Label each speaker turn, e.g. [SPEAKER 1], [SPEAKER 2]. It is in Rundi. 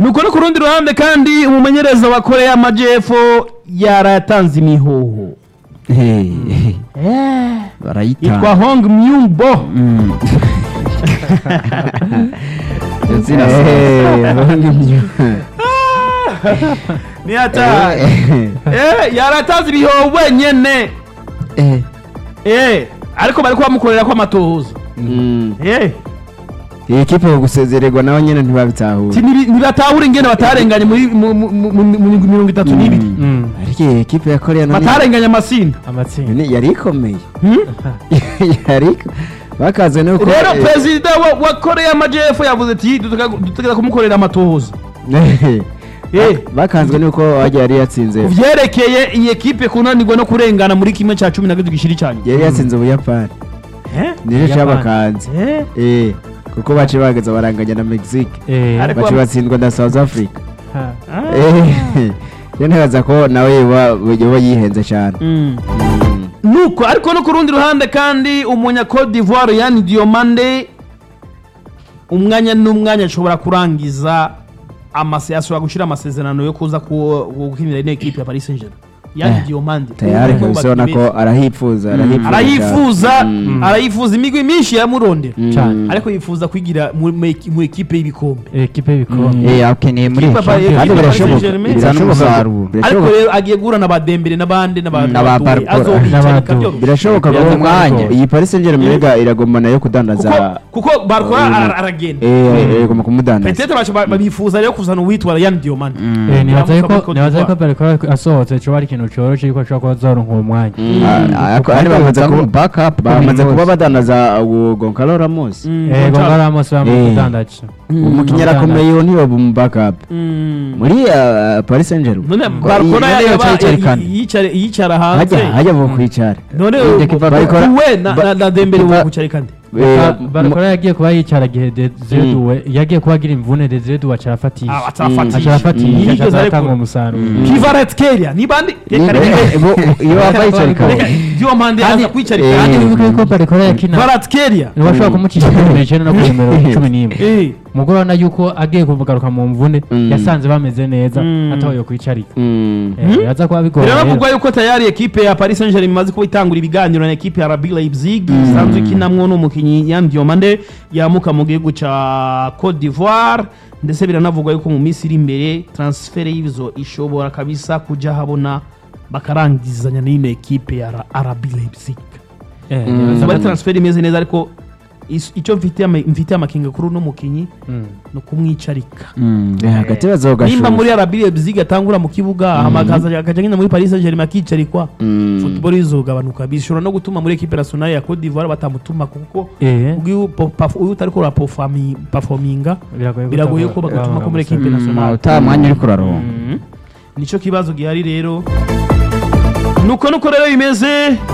[SPEAKER 1] nuko no ku rundi ruhande kandi umumenyereza wa korea y'amajyepfo yaratanze imihoho
[SPEAKER 2] Hey,
[SPEAKER 1] yitwa
[SPEAKER 2] barayitanga
[SPEAKER 1] hong myungbo
[SPEAKER 2] Mm. Iyo zina
[SPEAKER 3] Eh, abandi myo.
[SPEAKER 1] ni hatari Eh, yaratanze ibihoho wenyene
[SPEAKER 2] Eh.
[SPEAKER 1] Eh, ariko bari kubamukorera ko amatohoza
[SPEAKER 3] Mm.
[SPEAKER 1] Eh,
[SPEAKER 3] iyi kipe yo gusezererwa nabo nyine ntibabitahura
[SPEAKER 1] ti- nibi- ntibatahura ingene batarenganye muri mu- mu- mu- mu- mu mirongo itatu n'ibiri
[SPEAKER 4] Mm.
[SPEAKER 3] ariko iyi kipe ya korea nani-
[SPEAKER 1] batarenganye amasinda
[SPEAKER 4] amatsinda
[SPEAKER 3] Ni- yari ikomeye
[SPEAKER 1] Hmm?
[SPEAKER 3] yari iko- bakaze nuko
[SPEAKER 1] rero
[SPEAKER 3] eh,
[SPEAKER 1] perezida wa- wa korea y'amajyepfo yavuze ati dutegeka kumukorera amatohoza Eh.
[SPEAKER 3] bakanzwe nuko wajya yari yatsinze
[SPEAKER 1] ku vyerekeye iyi ekipe kunanirwa no kurengana muri kimwe cya cumi na gatatu gishiri cyane
[SPEAKER 3] yari yatsinze ubuyapani nicyo
[SPEAKER 4] Ubuyapani.
[SPEAKER 3] cyabakanze
[SPEAKER 1] Eh,
[SPEAKER 3] Eh, kuko bace bageze baranganya na mexique
[SPEAKER 4] Eh,
[SPEAKER 1] Ariko-
[SPEAKER 3] bace batsindwa na south africa
[SPEAKER 4] ha.
[SPEAKER 1] ah.
[SPEAKER 3] Eh, rero ntibaza ko nawe yoba yoba yihenze cyane
[SPEAKER 1] Mm.
[SPEAKER 3] Mm.
[SPEAKER 1] nuko ariko no ku rundi ruhande kandi umunya Cote d'Ivoire yani Diomande umwanya n'umwanya ashobora kurangiza amase ashobora gushyira amasezerano yo kuza ku- gukinira ino ekipe ya Paris Saint-Germain yani
[SPEAKER 3] Eh,
[SPEAKER 1] Diomande
[SPEAKER 3] tayari
[SPEAKER 1] Umwe mu
[SPEAKER 3] kabisa ubona
[SPEAKER 1] bakinnyi
[SPEAKER 3] ko arahifuza arahifuza
[SPEAKER 1] arayifuza
[SPEAKER 3] Mm.
[SPEAKER 1] arayifuza imigwi myinshi yamurondera
[SPEAKER 3] Mm.
[SPEAKER 4] Cyane.
[SPEAKER 1] ariko yifuza kwigira mu mu- mu ekipe y'ibikombe
[SPEAKER 4] ekipe y'ibikombe
[SPEAKER 2] Eh, akeneye muri
[SPEAKER 1] Ikipe
[SPEAKER 2] Champions
[SPEAKER 1] ya-
[SPEAKER 3] kandi
[SPEAKER 1] Paris
[SPEAKER 3] birashoboka
[SPEAKER 1] Saint-Germain.
[SPEAKER 2] bizana
[SPEAKER 3] birashoboka
[SPEAKER 2] umusaruro.
[SPEAKER 1] ariko
[SPEAKER 3] birashoboka
[SPEAKER 1] rero agiye guhura na badembere n'abandi n'aba-
[SPEAKER 2] Na ba
[SPEAKER 1] n'abaduwe.
[SPEAKER 2] Barcola.
[SPEAKER 1] azobicarika
[SPEAKER 4] N'abaduwe.
[SPEAKER 1] byoroshye.
[SPEAKER 3] birashoboka
[SPEAKER 2] Uwo
[SPEAKER 3] ko
[SPEAKER 2] mwanya.
[SPEAKER 3] iyi paris saint germain rega iragomba nayo kudandaza
[SPEAKER 1] kuko kuko barkora
[SPEAKER 3] Mm.
[SPEAKER 1] ara- aragenda
[SPEAKER 3] eh iragomba kumudandaza
[SPEAKER 1] petete baca ba- babifuza rero kuzana uwitwa Yan Diomande
[SPEAKER 4] Eh, nibaza
[SPEAKER 1] Yavuka
[SPEAKER 4] yuko
[SPEAKER 1] muri Cote
[SPEAKER 4] nibaza yuko
[SPEAKER 1] d'Ivoire.
[SPEAKER 4] bariko asohotse coba ari ikintu cyoroshe yuko ashobora kuba azoronka uwo mwanya
[SPEAKER 3] Ah, ariko kandi bamaze
[SPEAKER 2] Baza
[SPEAKER 3] kuba
[SPEAKER 2] mu backup
[SPEAKER 3] bamaze
[SPEAKER 2] kuri
[SPEAKER 3] kuba
[SPEAKER 2] bose.
[SPEAKER 3] badandaza uwo goncalo ramos
[SPEAKER 1] Mm,
[SPEAKER 4] Eh,
[SPEAKER 1] Gonçalo.
[SPEAKER 4] Gonzalo Ramos bamaze
[SPEAKER 3] Eh.
[SPEAKER 4] kudandaza
[SPEAKER 3] umukinnyi
[SPEAKER 4] Mm.
[SPEAKER 3] arakomeye uwo ntiyoba umu backup
[SPEAKER 1] Mm.
[SPEAKER 3] muri ah, paris saint germain
[SPEAKER 1] none
[SPEAKER 3] Ngo
[SPEAKER 1] barkora
[SPEAKER 3] iyi-
[SPEAKER 1] yaba-
[SPEAKER 3] yicaye yicarikana.
[SPEAKER 1] yicare- yicara hanze
[SPEAKER 3] hajya hajya mu kwicara
[SPEAKER 1] none
[SPEAKER 3] Inde kiva barikora-
[SPEAKER 1] we na- na- na dembele
[SPEAKER 3] Kiva-
[SPEAKER 1] wo kandi
[SPEAKER 3] Eh,
[SPEAKER 4] barikora yagiye kuba yicara gihe Desire Doué yagiye kuba agira imvune Desire Doué aca arafatisha
[SPEAKER 1] Ah,
[SPEAKER 4] aca
[SPEAKER 1] atafatisha
[SPEAKER 4] arafatisha
[SPEAKER 1] Yigeze
[SPEAKER 4] aca
[SPEAKER 1] ariko-
[SPEAKER 4] aratanga umusaruro
[SPEAKER 1] Kivaret Keria ni bandi
[SPEAKER 3] ni-
[SPEAKER 1] reka reka
[SPEAKER 3] eh, bo- iyo wava yicarikana
[SPEAKER 1] reka Diomande
[SPEAKER 4] Kandi-
[SPEAKER 1] aza kwicarika
[SPEAKER 3] eh,
[SPEAKER 4] kandi
[SPEAKER 1] kandi
[SPEAKER 4] wibuke yuko barikora yakina
[SPEAKER 1] Varat Keria
[SPEAKER 4] ntibashobora kumucisha kuri nimero icyenda no kuri nimero cumi n'imwe
[SPEAKER 1] eh
[SPEAKER 4] umugore urabona yuko agiye kugaruka mu mvune
[SPEAKER 3] Mm.
[SPEAKER 4] yasanze bameze neza
[SPEAKER 1] Mm.
[SPEAKER 4] atahoye kwicarika
[SPEAKER 3] Mm.
[SPEAKER 4] Eh, yaza kuba bigoye
[SPEAKER 1] biravugwa yuko tayari ekipe ya Paris Saint-Germain imaze kuba itangura ibiganiro na ekipe ya RB Leipzig isanzwe ikinamwo n'umukinnyi Yan Diomande yamuka mu gihugu ca Cote d'Ivoire ndetse biranavugwa yuko mu minsi iri imbere transfer y'izo ishobora kabisa kuja habona bakarangizanya n'ino ekipe ya RB Leipzig
[SPEAKER 4] Eh,
[SPEAKER 3] Mm.
[SPEAKER 4] nibaza
[SPEAKER 1] zaba ari
[SPEAKER 4] ko-
[SPEAKER 1] transfer imeze neza ariko is- icyo mfitiye ama- mfitiye amakenga kuri uno mukinnyi
[SPEAKER 4] Mm.
[SPEAKER 1] ni ukumwicarika
[SPEAKER 2] Mm.
[SPEAKER 3] Eh, hagati bazogashusha
[SPEAKER 1] nimba muri RB Leipzig atangura mu kibuga hamakaza akaja nyine muri Paris Saint-Germain akicarikwa
[SPEAKER 3] Mm.
[SPEAKER 1] football izogabanuka bishobora no gutuma muri equipe nationale ya Cote d'Ivoire batamutuma kuko
[SPEAKER 4] Eh,
[SPEAKER 1] uyu uyu utariko ura performinga
[SPEAKER 4] biragoye
[SPEAKER 1] biragoye ko bagatuma ko muri equipe
[SPEAKER 2] Mm,
[SPEAKER 1] nationale
[SPEAKER 2] utaha mwanya uri kuraronka
[SPEAKER 1] Mhm. nico kibazo gihari rero nuko nuko rero bimeze